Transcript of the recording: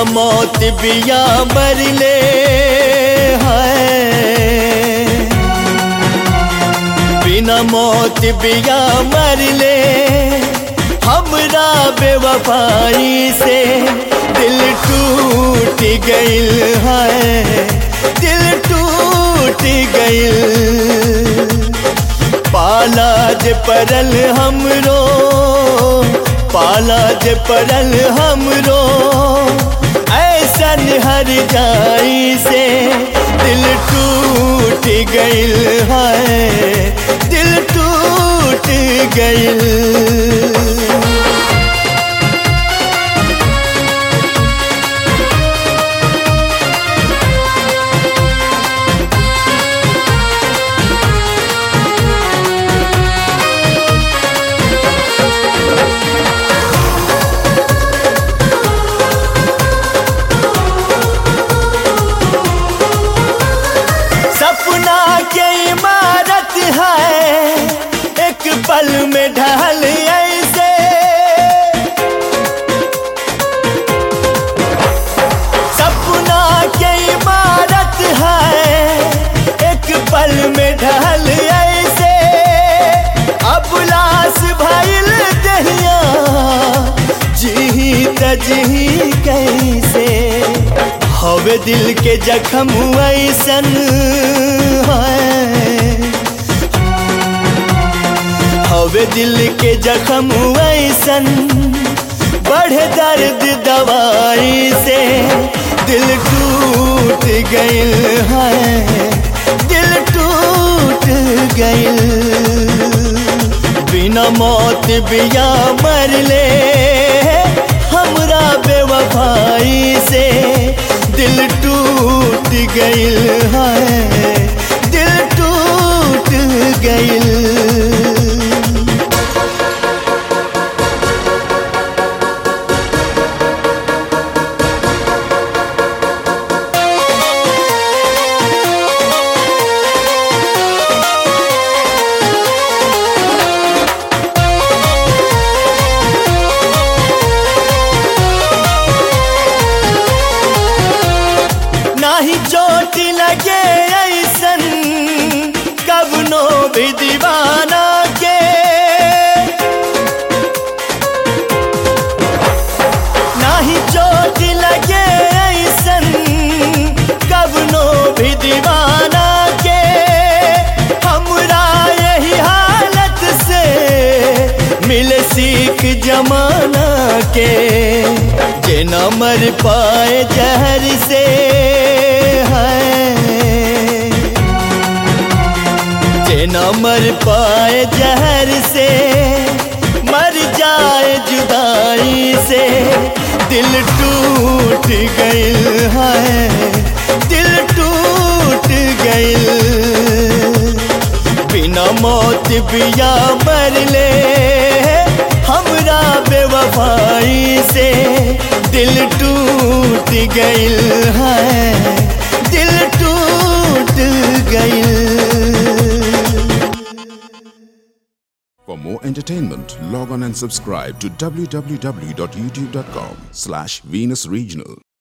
मौत बिया मरले है बिना मौत बिया मरले हमरा बेवफाई से दिल टूट गइल है दिल टूट गइल पाला जे परल हमरो पाला जे परल हमरो ऐसन हर जाई से दिल टूट गइल है दिल टूट गइल सपना के इमारत है एक पल में ढल ऐसे सपना के इमारत है एक पल में ढल ऐसे अब लाश भइल दहिया जी तजी कैसे हवे दिल के जखम ऐसन है हवे दिल के जखम ऐसन बढ़े दर्द दवाई से दिल टूट गइल है दिल टूट गइल बिना मौत बिया मरले हमरा बेवफाई से दिल टूट गइल है दिल टूट गइल नाही चोट लगे ऐसन कवनो भी दीवाना के नाही चोट लगे ऐसन कवनो भी दीवाना के हमरा यही हालत से मिले सीख जमाना के जे न मर पाए जहर से है जे न मर पाए जहर से मर जाए जुदाई से दिल टूट गइल है दिल टूट गइल बिना मौत बिया मरले हमरा बेवफाई से दिल टूट गइल है दिल टूट गइल For more entertainment, log on and subscribe to www.youtube.com slash Venus Regional.